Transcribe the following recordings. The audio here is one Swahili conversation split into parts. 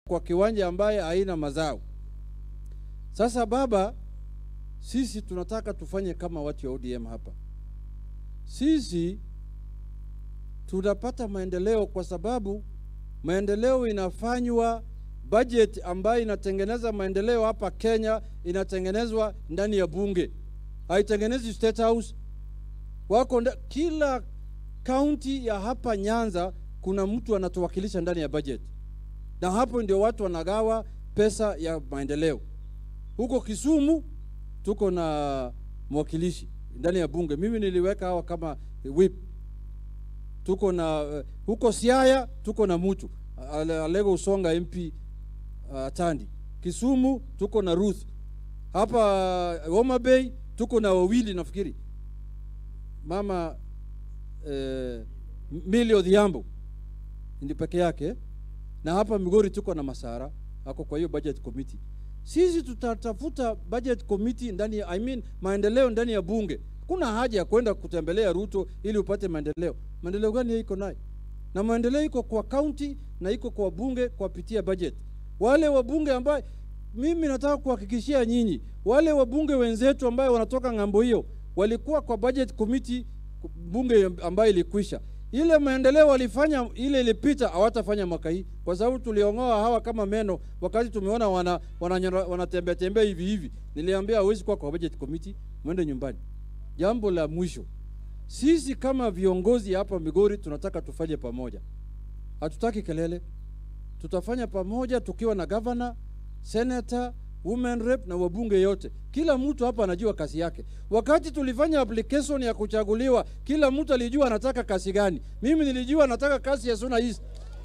kwa kiwanja ambaye haina mazao. Sasa baba, sisi tunataka tufanye kama watu wa ODM hapa. Sisi tunapata maendeleo kwa sababu maendeleo inafanywa, budget ambayo inatengeneza maendeleo hapa Kenya inatengenezwa ndani ya bunge, haitengenezi State House. Wako nda, kila kaunti ya hapa Nyanza kuna mtu anatuwakilisha ndani ya budget, na hapo ndio watu wanagawa pesa ya maendeleo. Huko Kisumu tuko na mwakilishi ndani ya bunge, mimi niliweka hawa kama whip. Tuko na uh, huko Siaya tuko na mtu Ale- Alego Usonga MP uh, Tandi. Kisumu tuko na Ruth. Hapa uh, Homa Bay tuko na wawili nafikiri, mama eh, Millie Odhiambo ndi peke yake, na hapa Migori tuko na Masara ako kwa hiyo budget committee. Sisi tutatafuta budget committee ndani ya, I mean, maendeleo ndani ya bunge. Kuna haja ya kwenda kutembelea Ruto ili upate maendeleo. Maendeleo gani iko nayo? Na maendeleo iko kwa county na iko kwa bunge kwa pitia budget. Wale wabunge ambaye mimi nataka kuhakikishia nyinyi, wale wabunge wenzetu ambayo wanatoka ng'ambo hiyo walikuwa kwa budget committee bunge ambayo ilikwisha. Ile maendeleo walifanya ile ilipita, hawatafanya mwaka hii, kwa sababu tuliong'oa hawa kama meno wakati tumeona wana wanatembea wana tembea tembea hivi hivi. Niliambia hawezi kuwa kwa budget committee, mwende nyumbani. Jambo la mwisho, sisi kama viongozi hapa Migori tunataka tufanye pamoja, hatutaki kelele. Tutafanya pamoja tukiwa na governor, senator, women rep na wabunge yote. Kila mtu hapa anajua kazi yake. Wakati tulifanya application ya kuchaguliwa, kila mtu alijua anataka kazi gani. Mimi nilijua nataka kazi ya Suna East.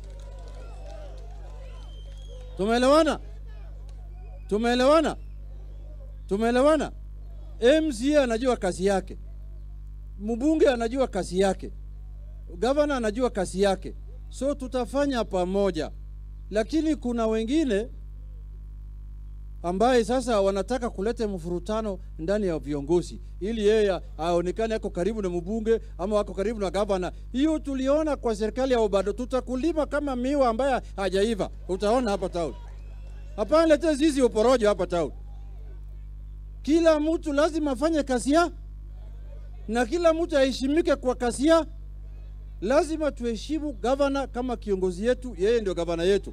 Tumeelewana? Tumeelewana? Tumeelewana? MCA anajua kazi yake, mbunge anajua kazi yake, gavana anajua kazi yake, so tutafanya pamoja. Lakini kuna wengine ambaye sasa wanataka kuleta mfurutano ndani ya viongozi ili yeye aonekane ako karibu na mbunge ama ako karibu na gavana. Hiyo tuliona kwa serikali ya Obado, tutakulima kama miwa ambaye hajaiva, utaona hapa town. Hapana, lete zizi uporojo hapa town. Kila mtu lazima afanye kazi ya na kila mtu aheshimike kwa kazi ya. Lazima tuheshimu gavana kama kiongozi yetu, yeye ndio gavana yetu.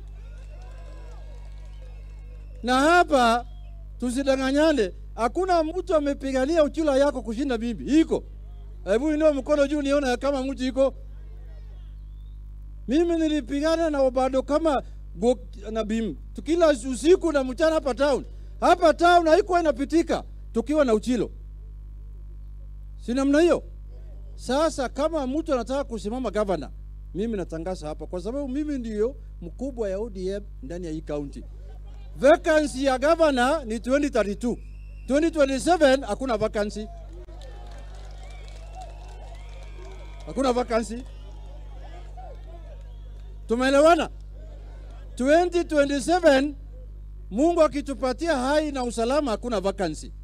Na hapa tusidanganyane, hakuna mtu amepigania uchula yako kushinda mimi. Iko? Hebu inua mkono juu nione kama mtu iko. Mimi nilipigana na Obado kama Bok na Bim kila usiku na mchana hapa town. Hapa town haikuwa inapitika tukiwa na Uchilo, si namna hiyo? Sasa kama mtu anataka kusimama gavana, mimi natangaza hapa, kwa sababu mimi ndiyo mkubwa ya ODM ndani ya hii county. Vacancy ya gavana ni 2032. 2027 hakuna vacancy. Hakuna vacancy. Tumeelewana? 2027 Mungu akitupatia hai na usalama hakuna vacancy.